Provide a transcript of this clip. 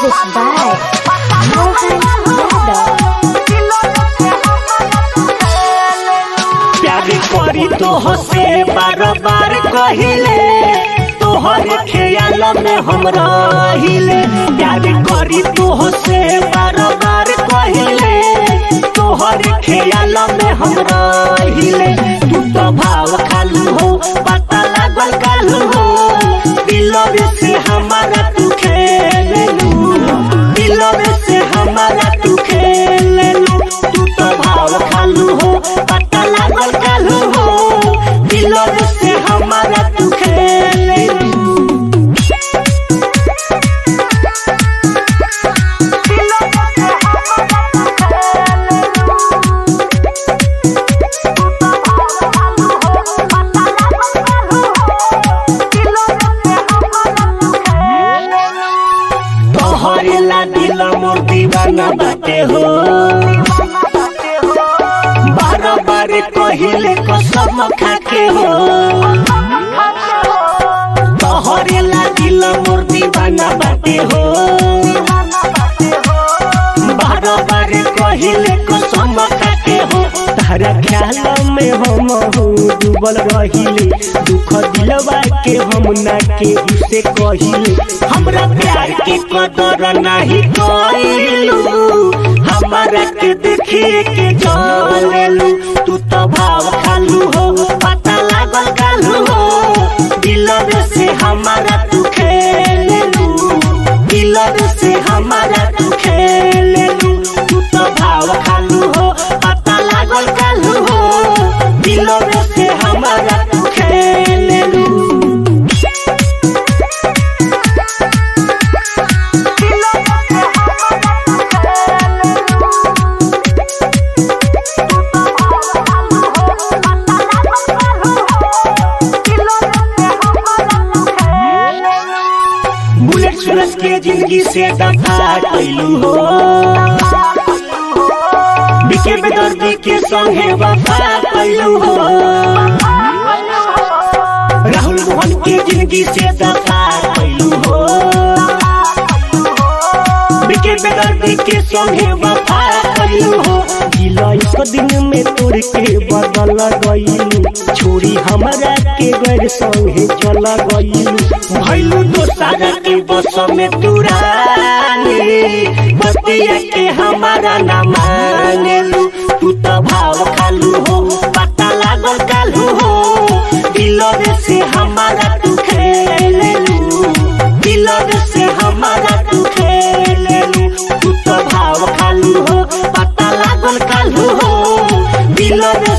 Music by Mohan Yadav. प्यार करी तो हसे बार बार कहिले तोहर ख्याल में हम रहिले प्यार करी तो हसे बार बार कहिले तोहर ख्याल में हम रहिले तू तो भाव खालू हो पता लागल कालू हो दिलवे से हमारा तू खेलू दिलवे से हमारा तू खेलू तू तो भाव खालू हो पता लागल कालू हो दिलवे से हमारा तू खेलू तोहरे ला दिल मोर दीवाना बाटे हो बार बार कहिले कसम खाके हो तोहरे ला दिल मोर दीवाना बाटे हो बार बार कहिले कसम खाके हो तारा ख्याल में हम हो डूबल रहिले दुख दिलवा के हम ना के उसे कहिले हमरा प्यार के कदर नहीं कइलू हमारा के देखिए के जलेलू तू तो भाव खालू हो पता लागल गालू हो दिलवे से हमारा तू खेलू दिलवे से हमारा तू खेलू तू तो भाव खालू हो पता लागल गालू हो दिलवे से हमारा तू खेलू बुलेट सूरज के जिंदगी से दफा कैलू हो बिके बेदर्दी के संगे वफा कैलू हो राहुल मोहन के जिंदगी से दफा कैलू हो बिके बेदर्दी के संगे वफा कैलू हो दिल एक दिन में तोड़ के बदल गईलू छोड़ी हमरा के गैर संगे चल गईलू भैलू दोसारा के बस में तुरानी बतिया के हमारा ना मांगलू तू तो भाव खालू हो पता लागल कालू हो दिलवे से हमारा तू खेलू दिलवे से हमारा तू खेलू तू तो भाव खालू हो पता लागल कालू हो दिलवे